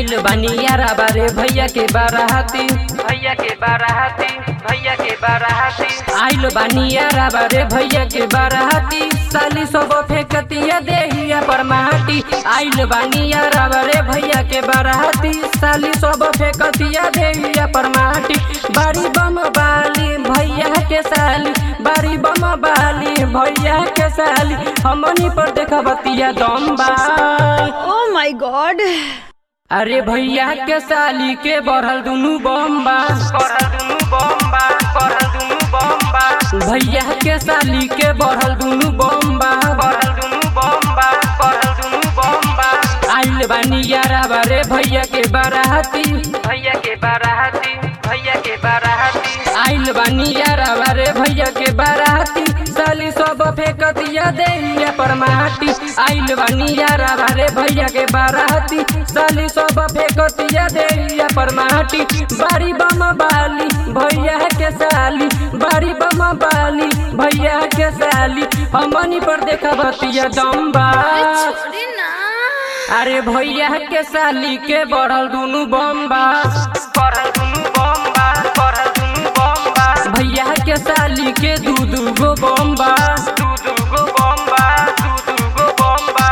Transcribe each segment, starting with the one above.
आइल बानी यारा बारे भैया के बाराती भैया के बाराती भैया के बाराती आइल बानी यारा बारे भैया के बाराती साली सब फेंकतिया देहिया पर माटी आइल बानी यारा बारे भैया के बाराती साली सब फेंकतिया देहिया पर माटी बारी बम बाली भैया के साली बारी बम बाली भैया के साली हमनी पर देखबतिया दम बा ओ माय गॉड अरे भैया के साली के बढ़ल दुनू बम्बा बढ़ल दुनू बम्बा बढ़ल दुनू बम्बा भैया के साली के बढ़ल दुनू बम्बा बढ़ल दुनू बम्बा बढ़ल दुनू बम्बा आइल बानी यारा बारे भैया के बाराती भैया के बाराती भैया के बाराती आइल बानी यारा बारे भैया के बाराती साली सब फेंकतिया देहिया पर माटी आइल बानी यारा बारे भैया के बाराती साली सब फेंकतिया देहिया पर माटी बारी बम बाली भैया के साली बारी बम बाली भैया के साली हमनी पर देखबतिया दम्बा छोड़ी ना अरे भैया के साली के बढ़ल दुनू बम्बा बढ़ल दुनू बम्बा बढ़ल दुनू बम्बा भैया के साली के दू दू गो बम्बा दू दू गो बम्बा दू दू गो बम्बा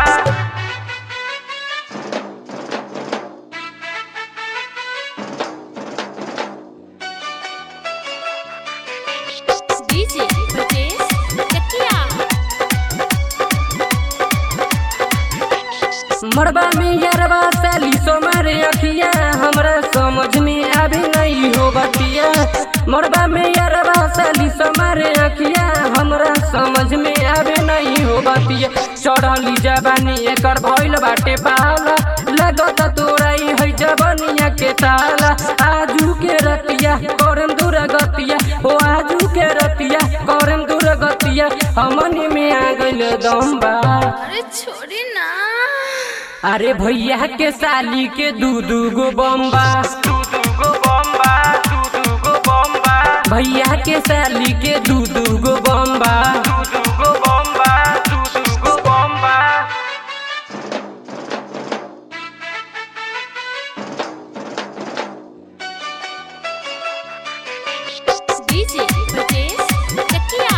डीजे ब्रजेश कटिया मरबा में यारबा साली सोमारे अखिया हमरा समझ में अभी नहीं हो बतिया मरबा में यारबा साली सोमारे अखिया हमरा समझ में अभी नहीं हो बतिया चढ़ली जबानी एकर भइल बाटे पाला लगत तोराई है जबनिया के ताला आजू के रतिया करम दूर गतिया ओ आजू के रतिया करम दूर गतिया हमनी में आ गइल दम्बा अरे छोड़ी ना अरे भैया के साली के दू दू गो बम्बा दू दू गो बम्बा दू दू गो बम्बा भैया के साली के दू दू गो बम्बा दू दू गो बम्बा दू दू गो बम्बा डीजे ब्रजेश कटिया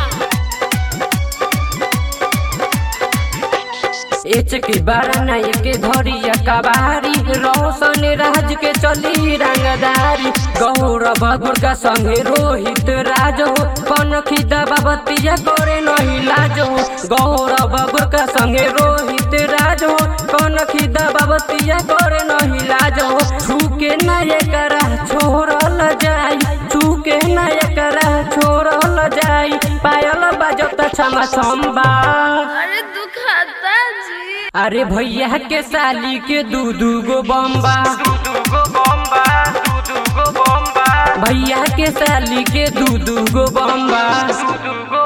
एच के बारना के धरिया कबारी रोशन राज के चली रंगदारी गौरव गुर्गा संगे रोहित राज हो कौन खिदा बाबतिया करे नहीं लाज हो गौरव गुर्गा संगे रोहित राज हो कौन खिदा बाबतिया करे नहीं लाज हो छूके न एकरा छोड़ल जाई छूके न एकरा छोड़ल जाई पायल बाजत क्षमा छम्बा अरे दुखाता जी अरे भैया के साली के दू दू गो बम्बा दू दू गो बम्बा दू दू गो बम्बा भैया के साली के दू दू गो बम्बा दू दू गो